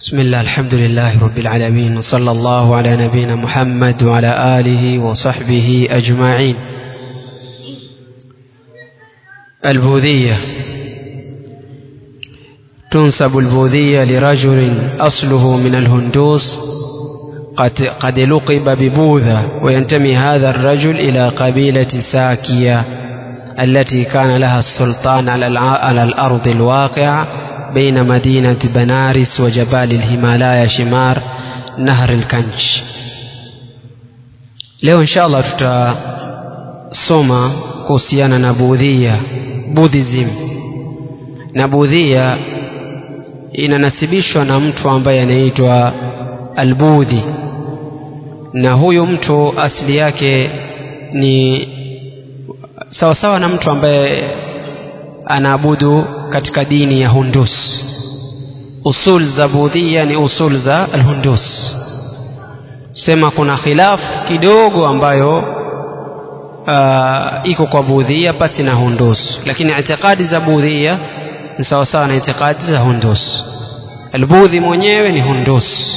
بسم الله الحمد لله رب العالمين وصلى الله على نبينا محمد وعلى آله وصحبه أجمعين البوذية تنسب البوذية لرجل أصله من الهندوس قد, قد لقب ببوذا وينتمي هذا الرجل إلى قبيلة ساكية التي كان لها السلطان على الأرض الواقعة بين مدينة بنارس وجبال الهيمالايا شمار نهر الكنج leo insha allah tutasoma kuhusiana na budhia buddhism na budhia inanasibishwa na mtu ambaye anaitwa albudhi na huyu mtu asili yake ni sawasawa sawa na mtu ambaye anaabudu katika dini ya hundus usul za budhia ni usul za alhundus sema kuna khilafu kidogo ambayo uh, iko kwa budhia pasi na hundus lakini itikadi za budhia ni sawasawa na itikadi za hundus albudhi mwenyewe ni hundus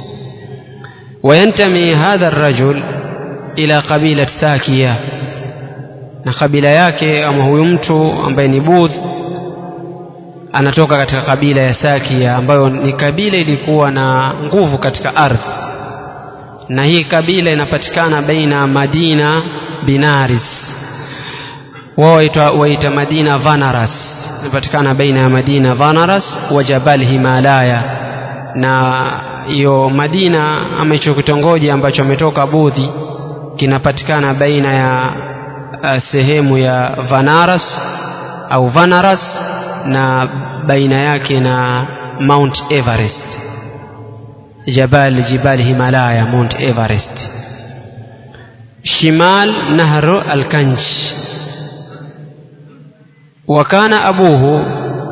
وينتمي هذا الرجل إلى قبيلة ساكية na kabila yake ama huyu mtu ambaye ni budh anatoka katika kabila ya sakia ambayo ni kabila ilikuwa na nguvu katika ardhi na hii kabila inapatikana baina madina binaris wao waita madina vanaras inapatikana baina ya madina vanaras wa jabal himalaya na hiyo madina ama hicho kitongoji ambacho ametoka budhi kinapatikana baina ya uh, sehemu ya vanaras au vanaras na baina yake na mount everest jabal jibal himalaya mount everest shimal nahru alkanj وكان أبوه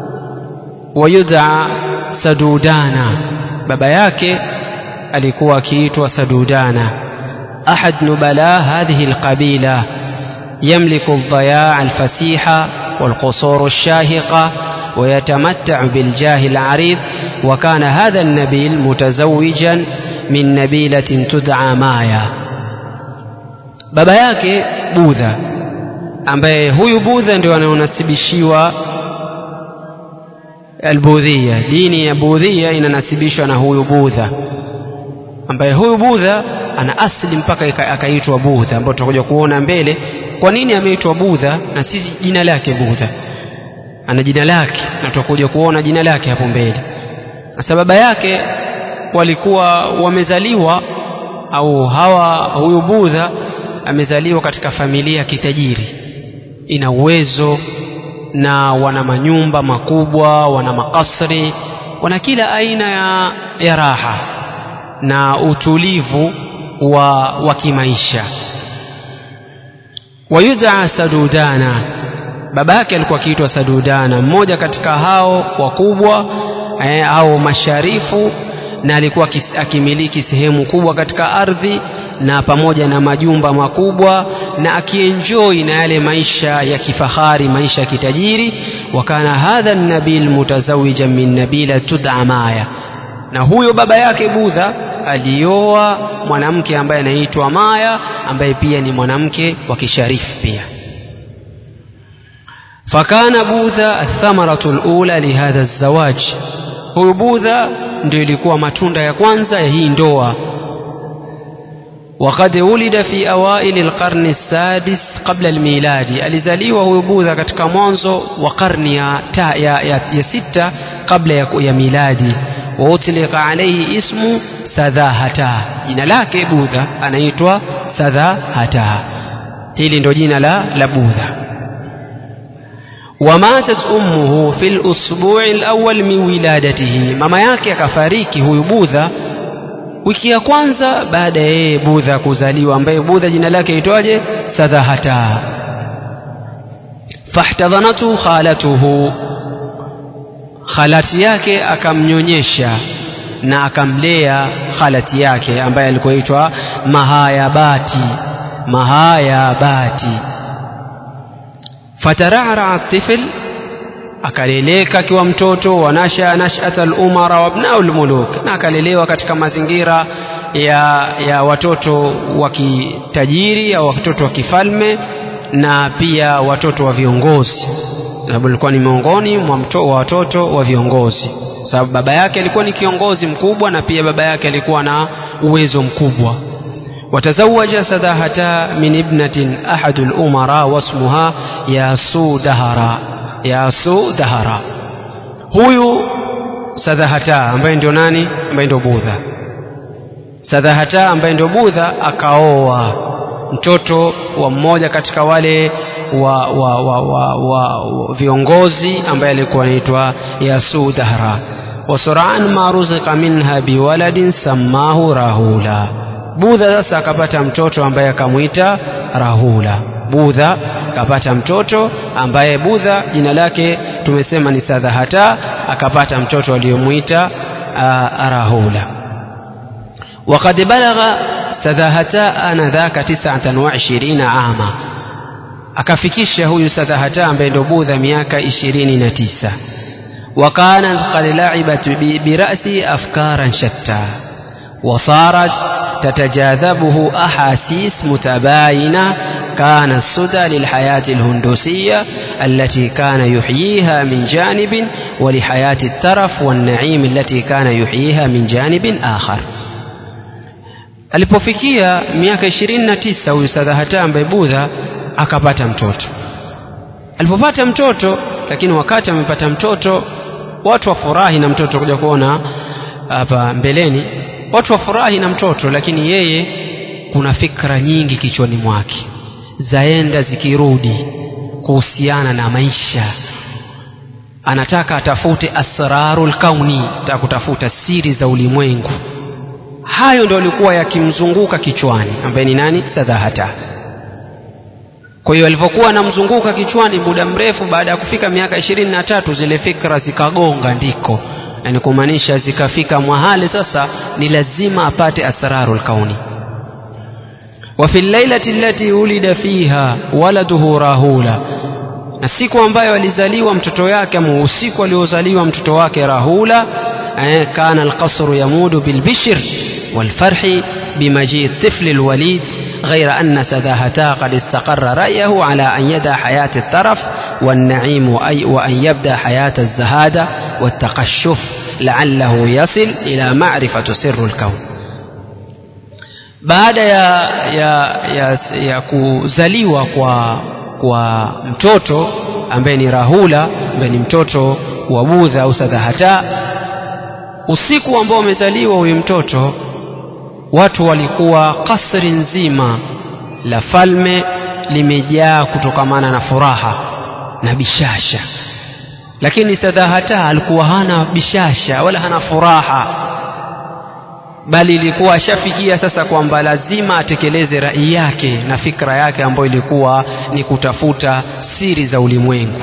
ويدعى سدودانا baba yake alikuwa akiitwa sadudana ahad nubala hadhihi alqabila يملك الضياع الفسيحة والقصور الشاهقة ويتمتع بالجاه العريض وكان هذا النبيل متزوجا من نبيلة تدعى مايا baba yake budha ambaye huyu budha ndio anaonasibishiwa albudhia dini ya budhia inanasibishwa na huyu budha ambaye huyu budha ana asli mpaka akaitwa budha ambayo tutakuja kuona mbele kwa nini ameitwa budha na sisi jina lake budha ana jina lake na tutakuja kuona jina lake hapo mbele sasa baba yake walikuwa wamezaliwa au hawa huyu budha amezaliwa katika familia kitajiri ina uwezo na wana manyumba makubwa wana makasri wana kila aina ya, ya raha na utulivu wa, wa kimaisha wayudaa sadudana baba yake alikuwa akiitwa sadudana mmoja katika hao wakubwa eh, au masharifu na alikuwa akimiliki sehemu kubwa katika ardhi na pamoja na majumba makubwa na akienjoi na yale maisha ya kifahari maisha ya kitajiri wakana hadha nabil mutazawijan min nabila tud'a maya na huyo baba yake budha alioa mwanamke ambaye anaitwa maya ambaye pia ni mwanamke wa kisharifu pia fakana budha athamaratu lula lihadha zawaj huyu budha ndio ilikuwa matunda ya kwanza ya hii ndoa وقد ولد في أوائل القرن السادس قبل الميلاد alizaliwa huyu budha katika mwanzo wa karni ya, ta, ya, ya, ya sita kabla ya, ya miladi wautlika alaihi ismu sadhahata jina lake budha anaitwa sadhahata hili ndo jina la, la budha wamatat ummuhu fi lusbui lawal min wiladatihi mama yake akafariki huyu budha wiki ya kwanza baada ya yeye budha kuzaliwa ambaye budha jina lake itwaje sadhahata fahtadhanathu khalatuhu khalati yake akamnyonyesha na akamlea khalati yake ambaye alikuwa itwa mahayabati mahayabati fatarara tifl akaleleka akiwa mtoto wanasha nashata lumara wabnau lmuluk na akalelewa katika mazingira ya, ya watoto wa kitajiri au watoto wa kifalme na pia watoto wa viongozi sababu alikuwa ni miongoni mwa wa watoto wa viongozi sababu baba yake alikuwa ni kiongozi mkubwa na pia baba yake alikuwa na uwezo mkubwa وتزوج سداهتا من ابنة أحد الأمراء واسمها ياسو دهرا ياسو دهرا huyu sadhahata ambaye ndio nani ambaye ndio budha sadhahata ambaye ndio budha akaoa mtoto wa mmoja katika wale wa, wa, wa, wa, wa, wa viongozi ambaye alikuwa anaitwa yasu dahra wasuraan ma ruzika minha biwaladin sammahu rahula budha sasa akapata mtoto ambaye akamwita rahula budha akapata mtoto ambaye budha jina lake tumesema ni sadhahata akapata mtoto aliyomwita rahula وقد بلغ سداهتا آنذاك تسعة وعشرين عاما akafikisha huyu sadhahata ambaye ndo budha miaka ishirini na tisa وكانت قد لعبت برأسي أفكارا شتى وصارت تتجاذبه أحاسيس متباينة كان السدى للحياة الهندوسية التي كان يحييها من جانب ولحياة الترف والنعيم التي كان يحييها من جانب آخر alipofikia miaka ishirini na tisa huyu sadhahata ambaye budha akapata mtoto alipopata mtoto lakini wakati amepata mtoto watu wafurahi na mtoto kuja kuona hapa mbeleni watu wafurahi na mtoto lakini yeye kuna fikra nyingi kichwani mwake zaenda zikirudi kuhusiana na maisha anataka atafute asrarul kauni ataka kutafuta siri za ulimwengu hayo ndio alikuwa yakimzunguka kichwani ambaye ni nani sadhahata kwa hiyo alivyokuwa anamzunguka kichwani muda mrefu baada ya kufika miaka ishirini na tatu zile fikra zikagonga ndiko yani kumaanisha zikafika mwahali sasa ni lazima apate asraru lkauni wafi llailati allati ulida fiha waladuhu rahula na siku ambayo alizaliwa mtoto yake ama usiku aliozaliwa mtoto wake rahula eh, kana alqasru yamudu bilbishr walfarhi bimaji الطفل الوليد غير أن سداهتا قد استقر رأيه على أن يدع حياة الترف والنعيم وأن يبدأ حياة الزهادة والتقشف لعله يصل إلى معرفة سر الكون baada ya, ya, ya, ya kuzaliwa kwa, kwa mtoto ambaye ni rahula ambaye ni mtoto wa budha au sadhahata usiku ambao umezaliwa huyu mtoto watu walikuwa kasri nzima la falme limejaa kutokamana na furaha na bishasha lakini sadhahata alikuwa hana bishasha wala hana furaha bali ilikuwa ashafikia sasa kwamba lazima atekeleze rai yake na fikra yake ambayo ilikuwa ni kutafuta siri za ulimwengu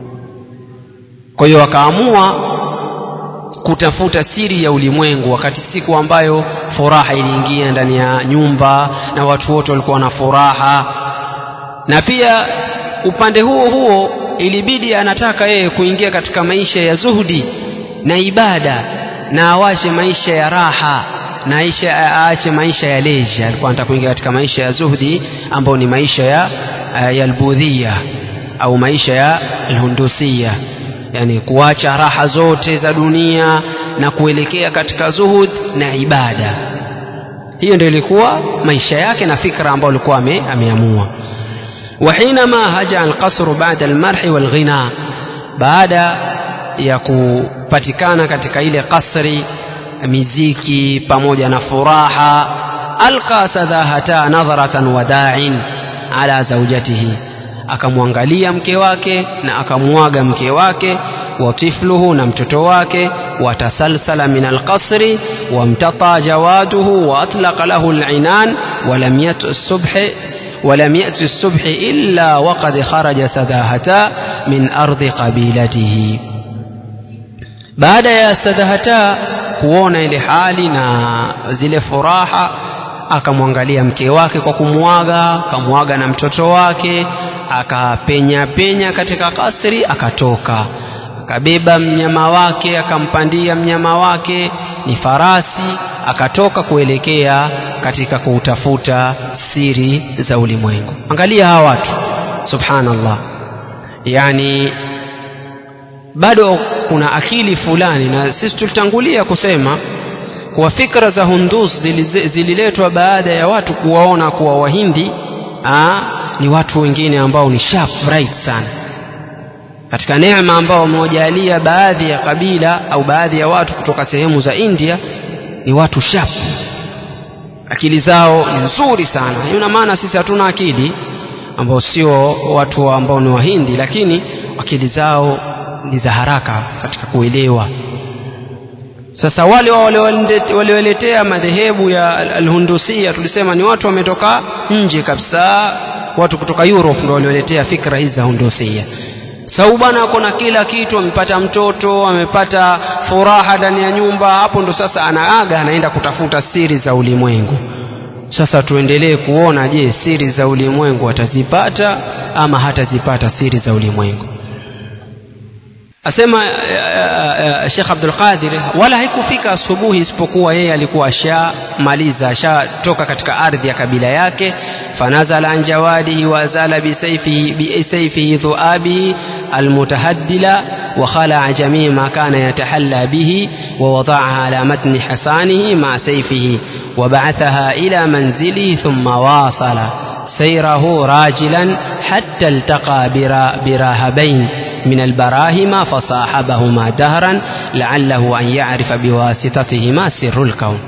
kwa hiyo akaamua kutafuta siri ya ulimwengu wakati siku ambayo furaha iliingia ndani ya nyumba na watu wote walikuwa na furaha na pia upande huo huo ilibidi anataka yeye kuingia katika maisha ya zuhudi na ibada na awache maisha ya raha na aisha aache maisha ya leisha alikuwa anataka kuingia katika maisha ya zuhdi ambayo ni maisha ya ya albudhia au maisha ya alhundusia yani kuacha raha zote za dunia na kuelekea katika zuhud na ibada hiyo ndio ilikuwa maisha yake na fikra ambayo alikuwa ame, ameamua وحينما هجع القصر بعد المرح والغنى baada ya kupatikana katika ile kasri miziki pamoja na furaha alqa sadahata nadharatan wadain ala zaujatihi akamwangalia mke wake na akamwaga mke wake wa tifluhu na mtoto wake watasalsala min alqasri wamtata jawaduhu waatlaqa lahu alinan walam yatu subhi ولم يأت الصبح إلا وقد خرج سداهتا من أرض قبيلته بعد يا سداهتا kuona ile hali na zile furaha akamwangalia mke wake kwa kumwaga akamwaga na mtoto wake akapenya penya katika kasri akatoka akabeba mnyama wake akampandia mnyama wake ni farasi akatoka kuelekea katika kuutafuta siri za ulimwengu angalia hawa watu subhanallah yani bado kuna akili fulani na sisi tulitangulia kusema kuwa fikra za hundus zililetwa baada ya watu kuwaona kuwa wahindi aa, ni watu wengine ambao ni sharp bright sana katika neema ambao wamewajalia baadhi ya kabila au baadhi ya watu kutoka sehemu za India ni watu sharp akili zao ni nzuri sana ina maana sisi hatuna akili ambao sio watu ambao ni wahindi lakini akili zao ni za haraka katika kuelewa sasa wale walioletea madhehebu ya alhundusia tulisema ni watu wametoka nje kabisa watu kutoka Europe ndio walioletea fikra hizi za hundusia sau bwana ako na kila kitu amepata mtoto amepata furaha ndani ya nyumba hapo ndo sasa anaaga anaenda kutafuta siri za ulimwengu sasa tuendelee kuona je siri za ulimwengu atazipata ama hatazipata siri za ulimwengu asema Sheikh Abdul Qadir wala haikufika asubuhi isipokuwa yeye alikuwa ashamaliza ashatoka katika ardhi ya kabila yake fanazala an jawadihi wa azala bisayfihi bisayfihi dhuabihi almutahaddila wa khala jamii ma kana yatahalla bihi wa wada'aha ala matni hasanihi ma sayfihi وبعثها إلى منزله ثم واصل سيره راجلا حتى التقى براهبين من البراهم فصاحبهما دهرا لعله أن يعرف بواسطتهما سر الكون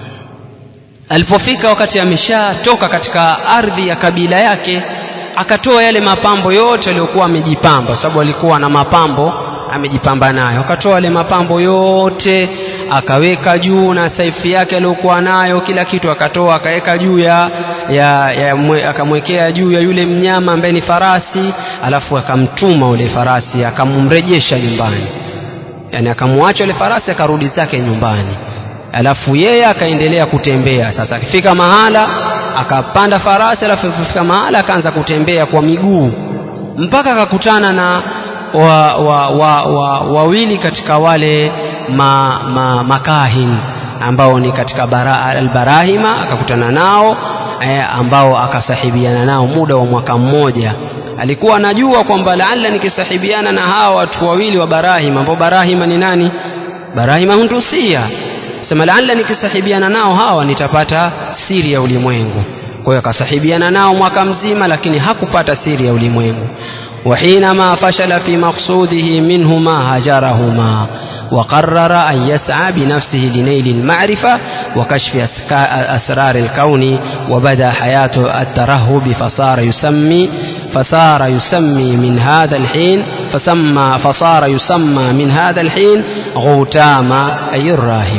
alipofika wakati ameshatoka katika ardhi ya kabila yake akatoa yale mapambo yote aliyokuwa amejipamba sababu alikuwa na mapambo amejipamba nayo akatoa yale mapambo yote akaweka juu na saifi yake aliyokuwa nayo kila kitu akatoa akaweka juu ya, ya, ya mwe, akamwekea juu ya yule mnyama ambaye ni farasi alafu akamtuma ule farasi akamrejesha nyumbani yani akamwacha ule farasi akarudi zake nyumbani alafu yeye akaendelea kutembea sasa akifika mahala akapanda farasi alafu akifika mahala akaanza kutembea kwa miguu mpaka akakutana na wa, wa, wa, wa, wawili katika wale ma, ma, makahin ambao ni katika bara, albarahima akakutana nao eh, ambao akasahibiana nao muda wa mwaka mmoja alikuwa anajua kwamba laalla nikisahibiana na hawa watu wawili wa barahima ambao barahima ni nani barahima hundusia sema laalla nikisahibiana nao hawa nitapata siri ya ulimwengu kwa hiyo akasahibiana nao mwaka mzima lakini hakupata siri ya ulimwengu وحينما فشل في مقصوده منهما هجرهما وقرر أن يسعى بنفسه لنيل المعرفة وكشف أسرار الكون وبدا حياته الترهب فصار يسمي فصار يسمي من هذا الحين فسمى فصار يسمى من هذا الحين غوتاما أي الراهب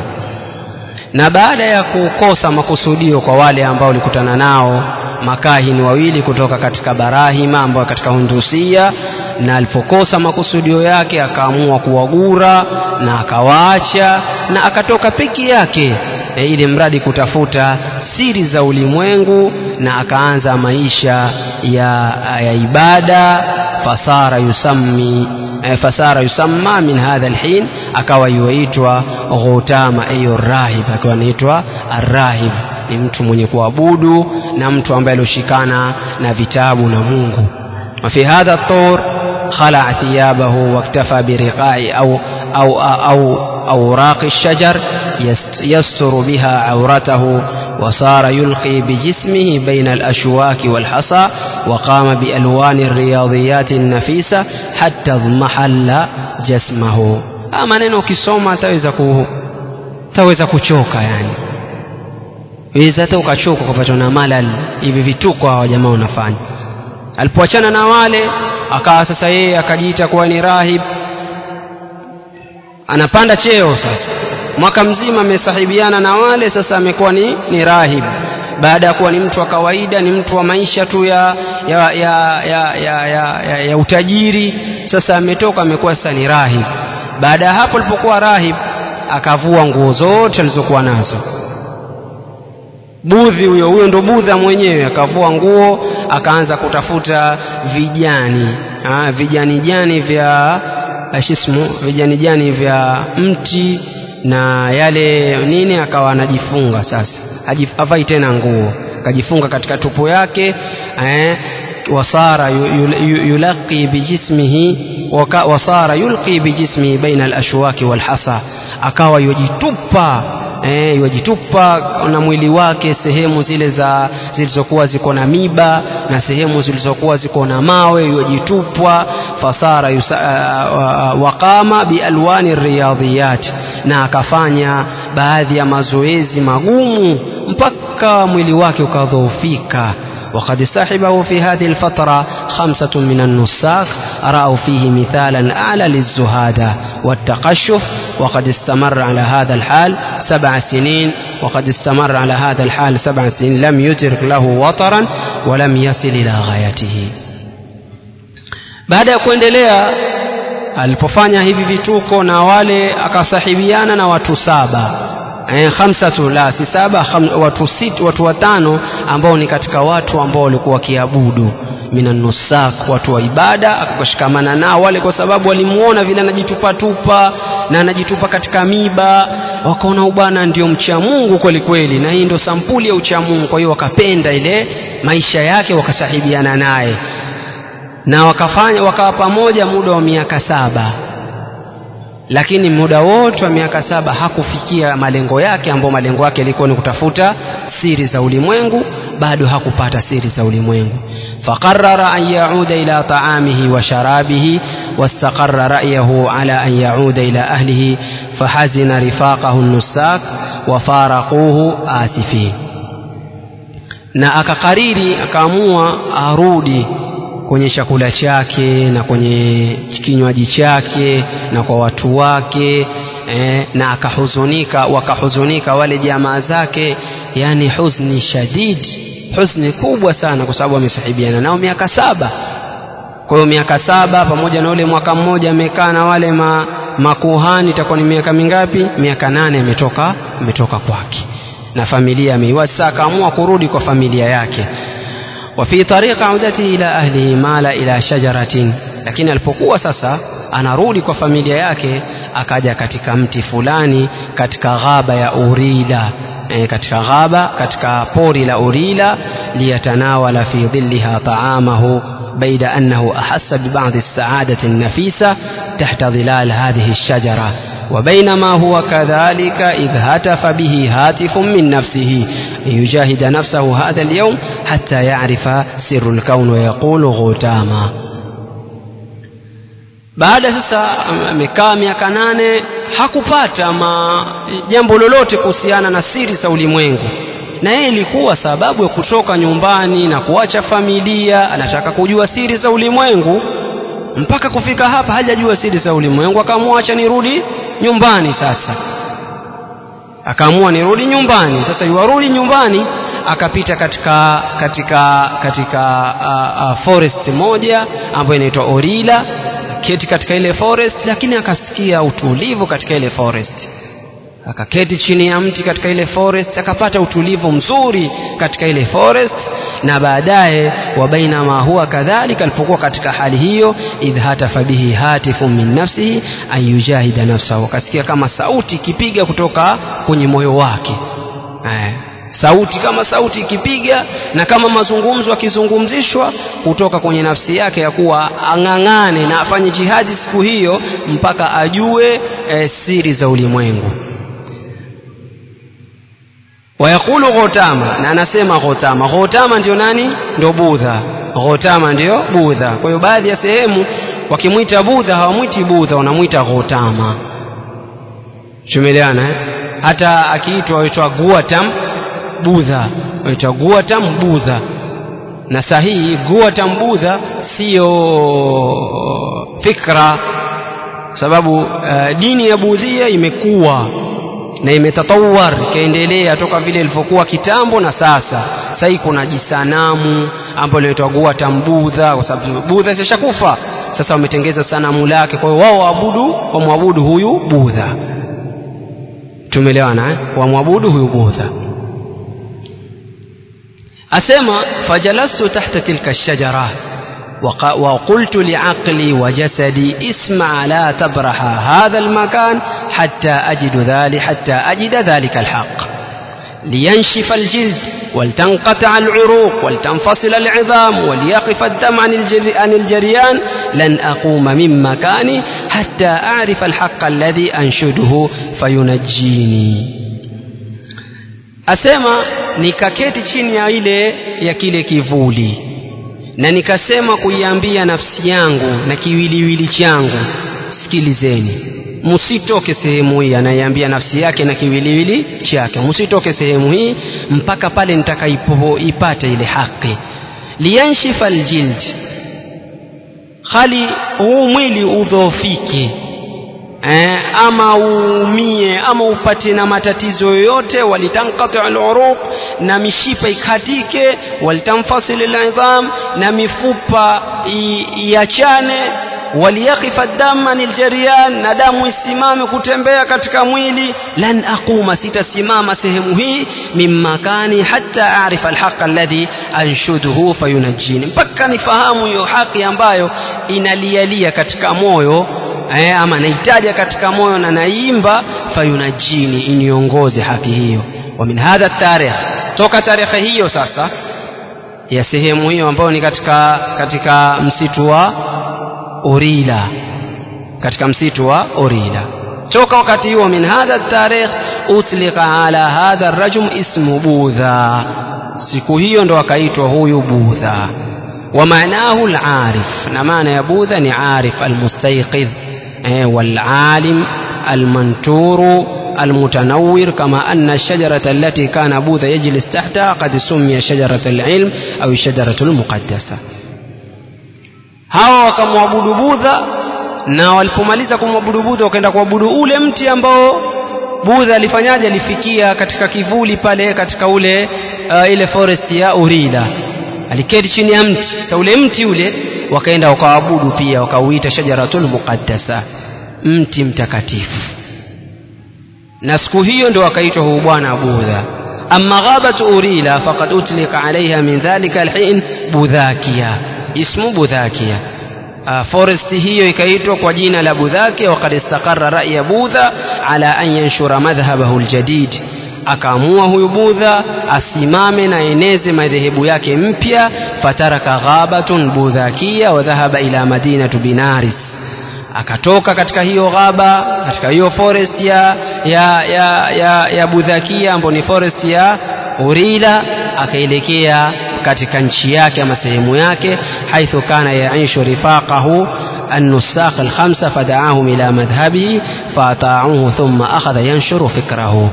na baada ya kukosa makusudio kwa wale ambao walikutana nao makahini wawili kutoka katika barahima ambao katika hundusia na alipokosa makusudio yake akaamua kuwagura na akawaacha na akatoka peke yake e, ili mradi kutafuta siri za ulimwengu na akaanza maisha ya, ya ibada fasara yusammi fasara yusamma min hadha alhin akawa yuaitwa ghutama ayo rahib akawa anaitwa arrahib ni mtu mwenye kuabudu na mtu ambaye alioshikana na vitabu na Mungu وفي هذا الطور خلع ثيابه واكتفى برقاء أو أو أو أوراق الشجر يستر بها عورته وصار يلقي بجسمه بين الأشواك والحصى وقام بألوان الرياضيات النفيسة حتى اضمحل جسمه أما neno ukisoma taweza ku taweza kuchoka yani weza hata ukachoka kupatwa na malal hivi vituko hawa jamaa wanafanya alipoachana na wale akawa sasa yeye akajiita kuwa ni rahib anapanda cheo sasa mwaka mzima amesahibiana na wale sasa amekuwa ni, ni rahib baada ya kuwa ni mtu wa kawaida ni mtu wa maisha tu ya, ya, ya, ya, ya, ya, ya, ya utajiri sasa ametoka amekuwa sasa ni rahib baada ya hapo alipokuwa rahib akavua nguo zote alizokuwa nazo budhi huyo huyo ndo budha mwenyewe akavua nguo akaanza kutafuta vijani ha, vijani jani vya shismu vijanijani vya mti na yale nini akawa anajifunga sasa avai tena nguo akajifunga katika tupu yake eh, wasara yulaqi bijismihi wasara yulqi bijismihi baina alashwaki walhasa akawa yojitupa eh, yajitupa na mwili wake sehemu zile za zilizokuwa ziko na miba na sehemu zilizokuwa ziko na mawe yajitupwa fasara yusa, uh, waqama bialwani riyadhiyat na akafanya baadhi ya mazoezi magumu mpaka mwili wake ukadhoofika وقد صاحبه في هذه الفترة خمسة من النساك رأوا فيه مثالا أعلى للزهادة والتقشف وقد استمر على هذا الحال سبع سنين وقد استمر على هذا الحال سبع سنين لم يترك له وطرا ولم يصل إلى غايته baada ya kuendelea alipofanya hivi vituko na wale akasahibiana na watu saba eh, khamsatu la si saba kham, watu, sit, watu watano ambao ni katika watu ambao walikuwa wakiabudu minanusak watu wa ibada akashikamana nao wale kwa sababu walimuona vile anajitupatupa na anajitupa katika miba wakaona ubana ndio mcha Mungu kweli kweli na hii ndio sampuli ya ucha Mungu kwa hiyo wakapenda ile maisha yake wakasahibiana naye na wakafanya wakawa pamoja muda wa miaka saba lakini muda wote wa miaka saba hakufikia malengo yake ambao malengo yake yalikuwa ni kutafuta siri za ulimwengu bado hakupata siri za ulimwengu faqarara an yauda ila taamihi wa sharabihi واستقر رأيه على أن يعود إلى أهله فحزن رفاقه النساك وفارقوه آسفين na akakariri akaamua arudi kwenye chakula chake na kwenye kinywaji chake na kwa watu wake eh, na akahuzunika wakahuzunika wale jamaa zake yani huzni shadid huzni kubwa sana kwa sababu amesahibiana nao miaka saba kwa hiyo miaka saba pamoja na ule mwaka mmoja amekaa na wale ma, makuhani itakuwa ni miaka mingapi miaka nane ametoka ametoka kwake na familia ameiwacha sasa akaamua kurudi kwa familia yake وفي طريق عودته إلى أهله مال إلى شجرة lakini alipokuwa sasa anarudi kwa familia yake akaja katika mti fulani katika ghaba ya urila e, katika ghaba katika pori la urila liyatanawala fi dhilliha taamahu بيد أنه أحس ببعض السعادة النفيسة تحت ظلال هذه الشجرة وبينما هو كذلك إذ هتف به هاتف من نفسه ليجاهد نفسه هذا اليوم حتى يعرف سر الكون ويقول غوتاما baada sasa amekaa miaka nane hakupata ma jambo lolote kuhusiana na siri za ulimwengu na yeye ilikuwa sababu ya kutoka nyumbani na kuacha familia anataka kujua siri za ulimwengu mpaka kufika hapa hajajua siri za ulimwengu akaamua acha nirudi nyumbani sasa akaamua nirudi nyumbani sasa yuarudi nyumbani akapita katika katika katika uh, uh, forest moja ambayo inaitwa orila keti katika ile forest lakini akasikia utulivu katika ile forest akaketi chini ya mti katika ile forest akapata utulivu mzuri katika ile forest na baadaye wa bainama huwa kadhalika alipokuwa katika hali hiyo idh hatafa bihi hatifu min nafsihi an yujahida nafsahu akasikia kama sauti ikipiga kutoka kwenye moyo wake eh, sauti kama sauti ikipiga na kama mazungumzo akizungumzishwa kutoka kwenye nafsi yake ya kuwa ang'ang'ane na afanye jihadi siku hiyo mpaka ajue eh, siri za ulimwengu wayaqulu ghotama na anasema ghotama ghotama ndio nani ndio budha ghotama ndio budha kwa hiyo baadhi ya sehemu wakimwita budha hawamwiti budha wanamwita ghotama tumeleana eh? hata akiitwa aitwa guatam budha aitwa guatam budha na sahihi guatam budha siyo fikra sababu uh, dini ya budhia imekuwa na imetatawar ikaendelea toka vile ilivyokuwa kitambo na sasa sasa kuna jisanamu ambalo linaitwa Guatam Budha kwa sababu Budha sishakufa sasa wametengeza sanamu lake kwa hiyo wao waabudu wamwabudu huyu Budha tumeelewana eh? wamwabudu huyu Budha asema fajalastu tahta tilka shajara وقلت لعقلي وجسدي اسمع لا تبرح هذا المكان حتى أجد ذلك حتى أجد ذلك الحق لينشف الجلد ولتنقطع العروق ولتنفصل العظام وليقف الدم عن, الجري عن الجريان لن أقوم من مكاني حتى أعرف الحق الذي أنشده فينجيني asema nikaketi chini ya ile ya kile kivuli na nikasema kuiambia nafsi yangu na kiwiliwili changu sikilizeni msitoke sehemu hii anaiambia nafsi yake na kiwiliwili chake msitoke sehemu hii mpaka pale nitakaipata ile haki liyanshifa aljild hali huu mwili udhoofike eh, ama uumie ama upate na matatizo yoyote walitankati aluruq na mishipa ikatike walitamfasil alidham na mifupa iachane waliyakifa damu anil jariyan na damu isimame kutembea katika mwili lan aquma sitasimama sehemu hii min makani hatta arifa alhaqa alladhi anshuduhu fayunajjini mpaka nifahamu hiyo haki ambayo inalialia katika moyo eh, ama naitaja katika moyo na naimba fayunajini iniongoze haki hiyo wa min hadha tarikh toka tarehe hiyo sasa ya sehemu hiyo ambayo ni katika katika msitu wa Urila katika msitu wa Urila toka wakati huo min hadha tarikh utlika ala hadha rajum ismu Budha siku hiyo ndo akaitwa huyu Budha ومعناه العارف نمانا يا بوذا عارف المستيقظ والعالم المنتور المتنور كما أن الشجرة التي كان بوذا يجلس تحتها قد سمي شجرة العلم أو الشجرة المقدسة hawa wakamwabudu budha na walipomaliza kumwabudu budha wakaenda kuabudu ule mti ambao budha alifanyaje alifikia katika kivuli pale katika ule uh, ile forest ya urila aliketi chini ya mti sasa ule mti ule wakaenda wakaabudu pia wakauita shajaratul muqaddasa mti mtakatifu na siku hiyo ndio wakaitwa huu bwana budha amma ghabat urila faqad utlika alaiha min dhalika alhin budhakia ismu budhakia Uh, forest hiyo ikaitwa kwa jina la budhakia waqad istaqarra ra'ya budha ala an yanshura madhhabahu aljadid akaamua huyu budha asimame na eneze madhehebu yake mpya fataraka ghabatun budhakia wa dhahaba ila madinatu binaris akatoka katika hiyo ghaba katika hiyo forest ya ya ya ya, ya budhakia ambayo ni forest ya urila akaelekea katika nchi yake ama sehemu yake haithu kana yaishu rifaqahu النساق الخمسة فدعاهم إلى مذهبه فأطاعوه ثم أخذ ينشر فكره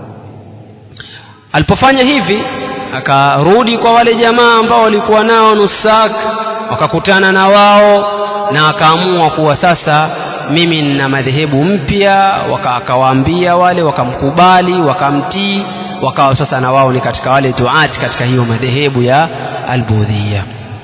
alipofanya hivi akarudi kwa wale jamaa ambao walikuwa nao nusak wakakutana na wao na akaamua kuwa sasa mimi nina madhehebu mpya akawaambia wale wakamkubali wakamtii wakawa sasa na wao ni katika wale duati katika hiyo madhehebu ya albudhia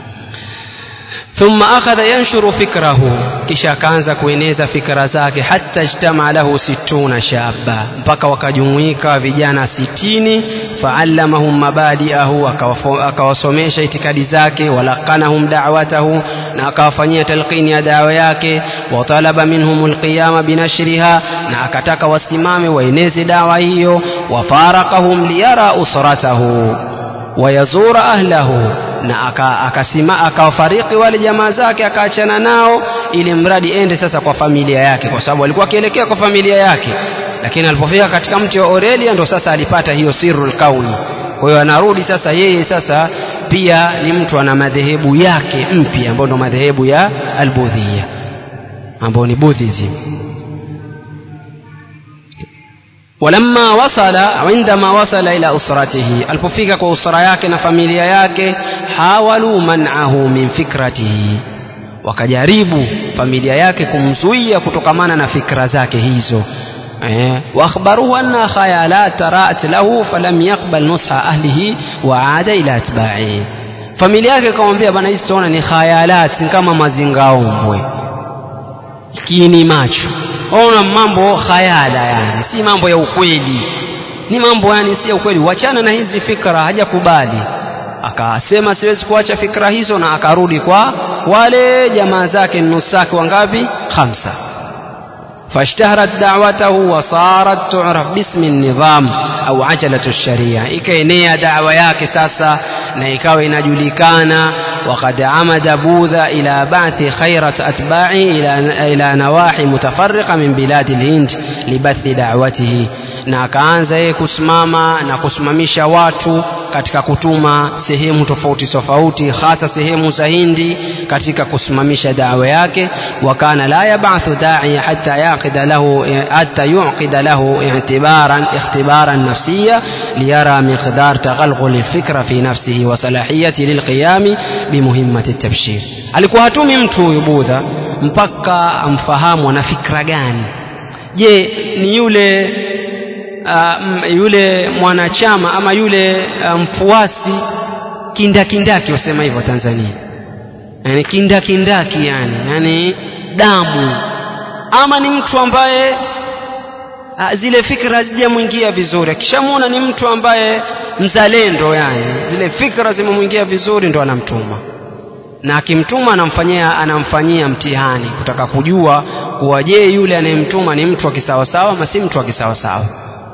ثم أخذ ينشر فكره kisha akaanza kueneza fikra zake hata ijtama lahu situna shaba mpaka wakajumuika vijana sitini faallamahum mabadiahu akawasomesha itikadi zake walakanahum da'watahu na akawafanyia talqini ya dawa yake watalaba minhum alqiyama binashriha na akataka wasimame waeneze dawa hiyo wafarakahum liyara usratahu wayazura ahlahu na akasima akawafariki wale jamaa zake akaachana nao ili mradi ende sasa kwa familia yake kwa sababu alikuwa akielekea kwa familia yake lakini alipofika katika mti wa Aurelia ndo sasa alipata hiyo sirrul kauni kwa hiyo anarudi sasa yeye sasa pia ni mtu ana madhehebu yake mpya ambayo ndo madhehebu ya albudhia ambayo ni buddhism ولما وصل عندما وصل إلى أسرته alipofika kwa usra yake na familia yake hawalu man'ahu min fikratihi wakajaribu familia yake kumzuia kutokamana na fikra zake hizo eh, واخبروه أن خيالات رأت له فلم يقبل نصح أهله وعاد إلى أتباعه familia yake ikamwambia bana hizi tunaona ni khayalat kama mazingaombwe kini macho ona mambo khayala yani si mambo ya ukweli ni mambo yani si ya ukweli wachana na hizi fikra hajakubali akasema siwezi kuacha fikra hizo na akarudi kwa wale jamaa zake nusaki wangapi khamsa فاشتهرت دعوته وصارت تعرف باسم النظام au ajalatu sharia ikaenea dawa yake sasa na ikawa inajulikana وقد عمد بوذا إلى بعث خيرة أتباعه إلى, إلى نواحي متفرقة من بلاد الهند لبث دعوته na akaanza yeye kusimama na kusimamisha watu katika kutuma sehemu tofauti tofauti hasa sehemu za Hindi katika kusimamisha dawa yake wakana la yabathu da'i hatta yaqida lahu hatta yuqida lahu i'tibaran ikhtibaran nafsiyya liyara miqdar taghalghul alfikra fi nafsihi wa salahiyati lilqiyam bimuhimmati at-tabshir alikuwa hatumi mtu huyu Budha mpaka amfahamu ana fikra gani je ni yule uh, yule mwanachama ama yule uh, mfuasi kindakindaki wasema hivyo Tanzania yani kindakindaki yani yani damu ama ni mtu ambaye uh, zile fikra hazijamwingia vizuri akishamwona ni mtu ambaye mzalendo yani zile fikra zimemwingia vizuri ndo anamtuma na akimtuma anamfanyia anamfanyia mtihani kutaka kujua kuwa je yule anayemtuma ni mtu wa kisawasawa ama si mtu wa kisawasawa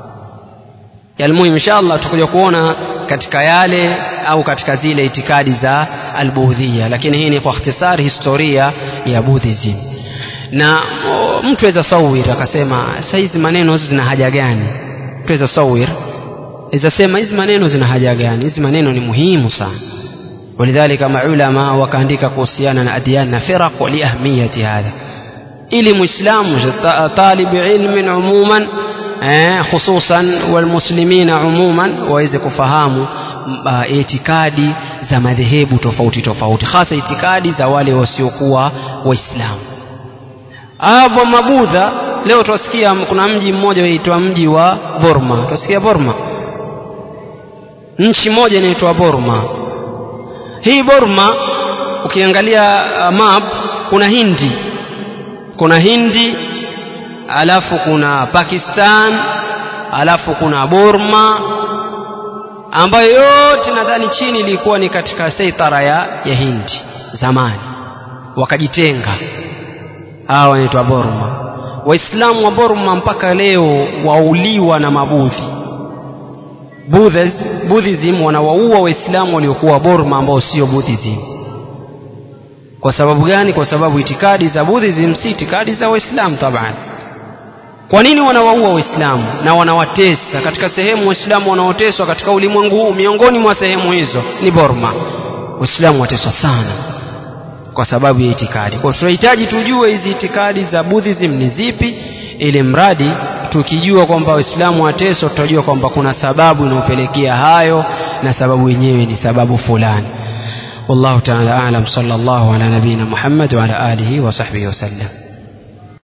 yalmuhim inshallah tutakuja kuona katika yale au katika zile itikadi za albuhdhia lakini hii ni kwa ikhtisari historia ya buddhism na mtu aweza sawir akasema sasa hizi maneno hizi zina haja gani mtu aweza sawir aweza sema hizi maneno zina haja gani hizi maneno ni muhimu sana ولذلك maulama wakaandika kuhusiana na adyan na firaq liahmiyati hadha ili muislamu talib ilmin umuman hususan walmuslimina umuman waweze kufahamu itikadi za madhehebu tofauti tofauti hasa itikadi za wale wasiokuwa waislamu hapo mabudha leo twasikia kuna mji mmoja unaitwa mji wa Burma twasikia Burma nchi moja inaitwa Burma hii Burma ukiangalia map kuna Hindi kuna Hindi alafu kuna Pakistan alafu kuna Burma ambayo yote nadhani chini ilikuwa ni katika seitara ya, ya Hindi zamani wakajitenga hawa wanaitwa Burma waislamu wa Burma mpaka leo wauliwa na mabudhi Buddhas, Buddhism wanawaua waislamu waliokuwa Burma ambao sio Buddhism kwa sababu gani kwa sababu itikadi za Buddhism si itikadi za waislamu taban kwa nini wanawaua waislamu na wanawatesa katika sehemu waislamu wanaoteswa katika ulimwengu huu miongoni mwa sehemu hizo ni Burma waislamu wateswa sana kwa sababu ya itikadi kwa tunahitaji tujue hizi itikadi za Buddhism ni zipi ili mradi tukijua kwamba waislamu wateswa tutajua kwamba kuna sababu inayopelekea hayo na sababu yenyewe ni sababu fulani والله تعالى أعلم صلى الله على نبينا محمد وعلى آله وصحبه وسلم